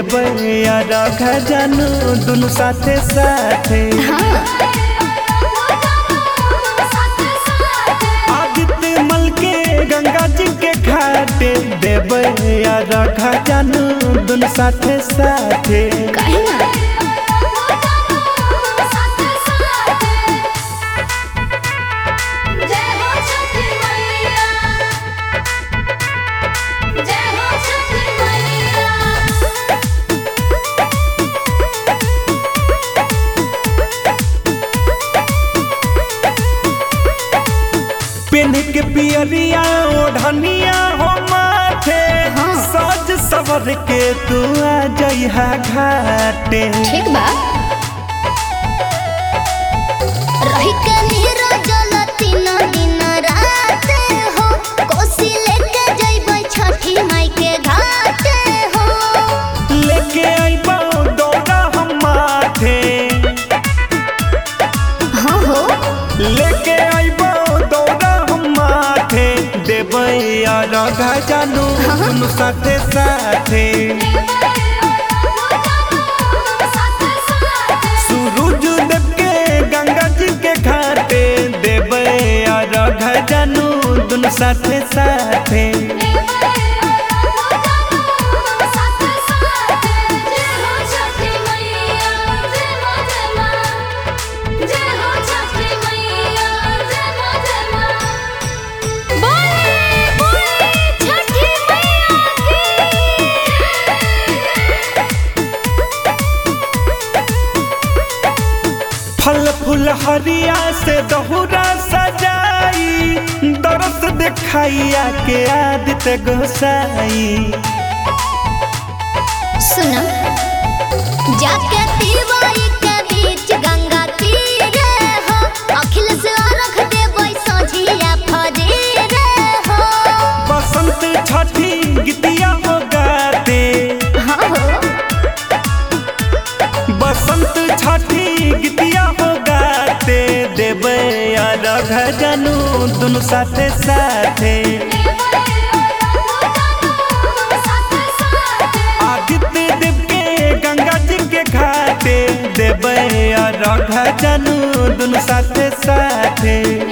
देबै रख जानू दुनु साथे साथे आदित्य मल के गंगा जी के घाटे देबै रख जानू दुनु साथे साथे काहे ना जय हो छठी मैया जय हो छठी मैया पेन के पियरिया ओढ़निया हो माथे हाँ। सज सवर के तू आ जइहा घाटे ठीक बा रही के नीरो जल तीन दिन रात हो कोसी लेके जइबै छठी माई के घाट हो लेके अइबो दौड़ा हम माथे हाँ हो लेके अइबो दौड़ा हम माथे देबै रघा जानू दुनु साथे साथे सूरज देव के गंगा जी के घाटे देबै रघा जानू दुनु साथे साथे फल फूल हरिया से दहुरा सजाई दरस दिखाइया के आदित्य गोसाई सुना जाके दीवाई के बीच गंगा तीरे हो अखिल से रख देबै सोझिया फजीरे हो बसंत छठी गीतिया हो गाते हाँ हो बसंत छठी गीतिया हो गाते देबै रघ जानू दुनु साथे साथे आदित्य देव के गंगा जी के घाटे देबै रघ जानू दुनु साथे साथे